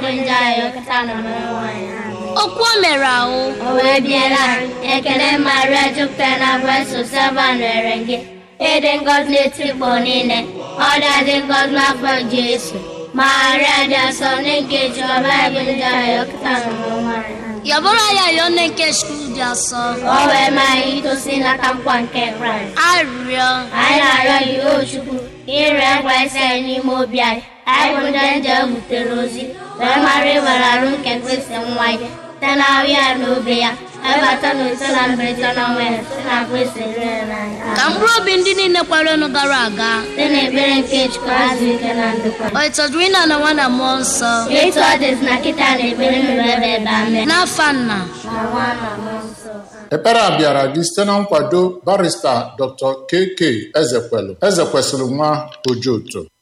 bụ nje anyị kịta na nwaanyị okwu o mere ahụ o wee biela ekele maria jupụtara na grace sava nwere gị ịdị ngọzi n'etikpọ niile ọ dị ngọzi n'afọ jesu maria dị asọ n'ike jehova bụ nje anyị kịta na nwaanyị yabụrụ ya yọọ nne nke skul dị asọ o wee mee anyị itosi n'aka nkwa nke kraịst arịrịọ anyị na-arịọ gị o chukwu ire ngwa isi anyị n'ime obi anyị anyị bụ ndị nje butere ozi wee mara ịwere arụ nke kristi nwa ya site na ahụ ya na obi ya ebata na ise na mberede na ọnwa ya site na kristi rere n'anya ka mkpụrụ obi ndị niile kwarenu gara aga site na ekpere nke chukwu azụ ike na ndokwa o ịtọdụrụ ịna na nwa na mmụọ nsọ etu ọ dịzi na kịta na ekpere mere ebe ebe amen n'afa nna na nwa na mmụọ nsọ ekpere a bịara gị site na nkwado barista dr kk ezekwelu ezekwesịrị nwa ojoto